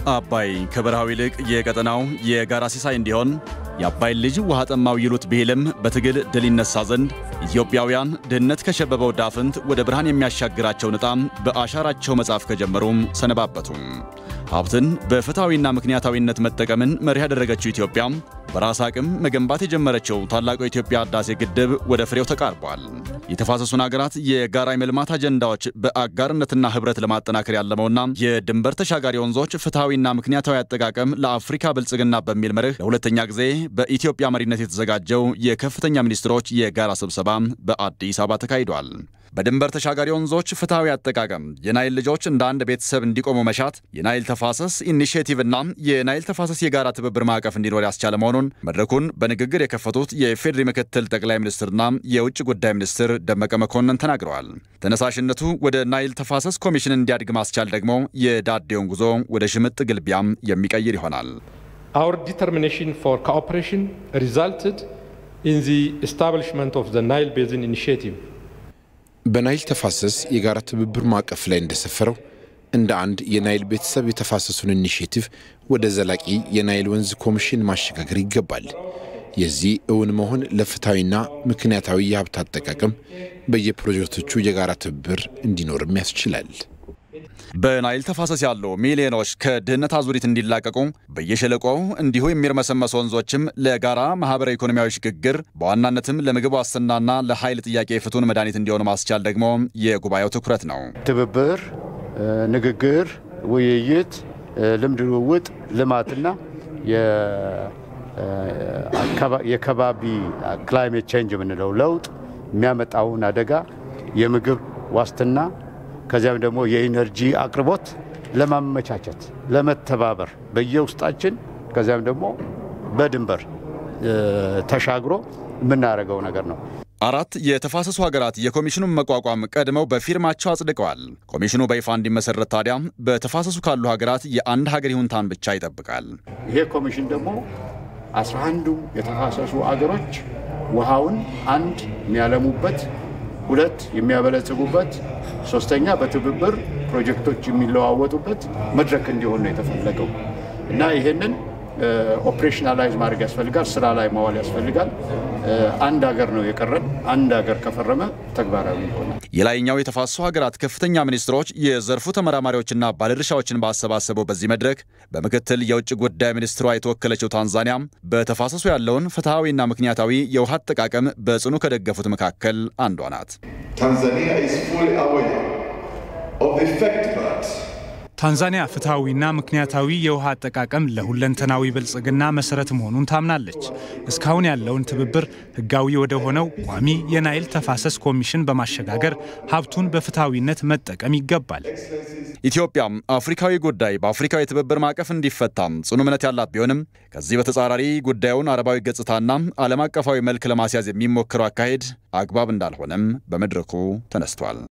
አባይ ከበረሃው ይልቅ የቀጠናው የጋራ ሲሳይ እንዲሆን የአባይን ልጅ ውሃ ጠማው ይሉት ብሂልም በትግል ድል ይነሳ ዘንድ ኢትዮጵያውያን ድህነት ከሸበበው ዳፍንት ወደ ብርሃን የሚያሻግራቸውን ዕጣም በአሻራቸው መጻፍ ከጀመሩም ሰነባበቱ። ሀብትን በፍትሐዊና ምክንያታዊነት መጠቀምን መርህ ያደረገችው ኢትዮጵያ በራስ አቅም መገንባት የጀመረችው ታላቁ የኢትዮጵያ ህዳሴ ግድብ ወደ ፍሬው ተቃርቧል። የተፋሰሱን ሀገራት የጋራ የመልማት አጀንዳዎች በአጋርነትና ህብረት ለማጠናከር ያለመውና የድንበር ተሻጋሪ ወንዞች ፍትሐዊና ምክንያታዊ አጠቃቀም ለአፍሪካ ብልጽግና በሚል መርህ ለሁለተኛ ጊዜ በኢትዮጵያ መሪነት የተዘጋጀው የከፍተኛ ሚኒስትሮች የጋራ ስብሰባ በአዲስ አበባ ተካሂዷል። በድንበር ተሻጋሪ ወንዞች ፍትሐዊ አጠቃቀም የናይል ልጆች እንደ አንድ ቤተሰብ እንዲቆሙ መሻት የናይል ተፋሰስ ኢኒሽቲቭና የናይል ተፋሰስ የጋራ ትብብር ማዕቀፍ እንዲኖር ያስቻለ መሆኑን መድረኩን በንግግር የከፈቱት የፌዴሪ ምክትል ጠቅላይ ሚኒስትርና የውጭ ጉዳይ ሚኒስትር ደመቀ መኮንን ተናግረዋል። ተነሳሽነቱ ወደ ናይል ተፋሰስ ኮሚሽን እንዲያድግ ማስቻል ደግሞ የዳዴውን ጉዞ ወደ ሽምጥ ግልቢያም የሚቀይር ይሆናል። Our determination for cooperation resulted in the establishment of the Nile Basin Initiative. በናይል ተፋሰስ የጋራ ትብብር ማዕቀፍ ላይ እንደሰፈረው እንደ አንድ የናይል ቤተሰብ የተፋሰሱን ኢኒሽቲቭ ወደ ዘላቂ የናይል ወንዝ ኮሚሽን ማሸጋገር ይገባል። የዚህ እውን መሆን ለፍትሐዊና ምክንያታዊ የሀብት አጠቃቀም በየፕሮጀክቶቹ የጋራ ትብብር እንዲኖርም ያስችላል። በናይል ተፋሰስ ያሉ ሚሊዮኖች ከድህነት አዙሪት እንዲላቀቁ በየሸለቆው እንዲሁ የሚርመሰመሱ ወንዞችም ለጋራ ማህበራዊ ኢኮኖሚያዊ ሽግግር በዋናነትም ለምግብ ዋስትናና ለኃይል ጥያቄ ፍቱን መድኃኒት እንዲሆኑ ማስቻል ደግሞ የጉባኤው ትኩረት ነው። ትብብር፣ ንግግር፣ ውይይት፣ ልምድ ልውውጥ፣ ልማትና የከባቢ ክላይሜት ቼንጅ የምንለው ለውጥ የሚያመጣውን አደጋ የምግብ ዋስትና ከዚያም ደግሞ የኢነርጂ አቅርቦት ለማመቻቸት ለመተባበር በየውስጣችን ከዚያም ደግሞ በድንበር ተሻግሮ የምናደርገው ነገር ነው። አራት የተፋሰሱ ሀገራት የኮሚሽኑን መቋቋም ቀድመው በፊርማቸው አጽድቀዋል። ኮሚሽኑ በይፋ እንዲመሰረት ታዲያ በተፋሰሱ ካሉ ሀገራት የአንድ ሀገር ይሁንታን ብቻ ይጠብቃል። ይሄ ኮሚሽን ደግሞ አስራ አንዱም የተፋሰሱ አገሮች ውሃውን አንድ የሚያለሙበት ሁለት የሚያበለጽጉበት፣ ሶስተኛ በትብብር ፕሮጀክቶች የሚለዋወጡበት መድረክ እንዲሆን ነው የተፈለገው እና ይሄንን ኦፕሬሽናላይዝ ማድረግ ያስፈልጋል። ስራ ላይ ማዋል ያስፈልጋል። አንድ ሀገር ነው የቀረን። አንድ ሀገር ከፈረመ ተግባራዊ ይሆናል። የላይኛው የተፋሰሱ ሀገራት ከፍተኛ ሚኒስትሮች የዘርፉ ተመራማሪዎችና ባለድርሻዎችን ባሰባሰበው በዚህ መድረክ በምክትል የውጭ ጉዳይ ሚኒስትሯ የተወከለችው ታንዛኒያ በተፋሰሱ ያለውን ፍትሐዊና ምክንያታዊ የውሃ አጠቃቀም በጽኑ ከደገፉት መካከል አንዷ ናት። ታንዛኒያ ፍትሐዊና ምክንያታዊ የውሃ አጠቃቀም ለሁለንተናዊ ብልጽግና መሰረት መሆኑን ታምናለች። እስካሁን ያለውን ትብብር ህጋዊ ወደ ሆነው ቋሚ የናይል ተፋሰስ ኮሚሽን በማሸጋገር ሀብቱን በፍትሐዊነት መጠቀም ይገባል። ኢትዮጵያም አፍሪካዊ ጉዳይ በአፍሪካዊ ትብብር ማዕቀፍ እንዲፈታም ጽኑ እምነት ያላት ቢሆንም ከዚህ በተጻራሪ ጉዳዩን አረባዊ ገጽታና ዓለም አቀፋዊ መልክ ለማስያዝ የሚሞክረው አካሄድ አግባብ እንዳልሆነም በመድረኩ ተነስቷል።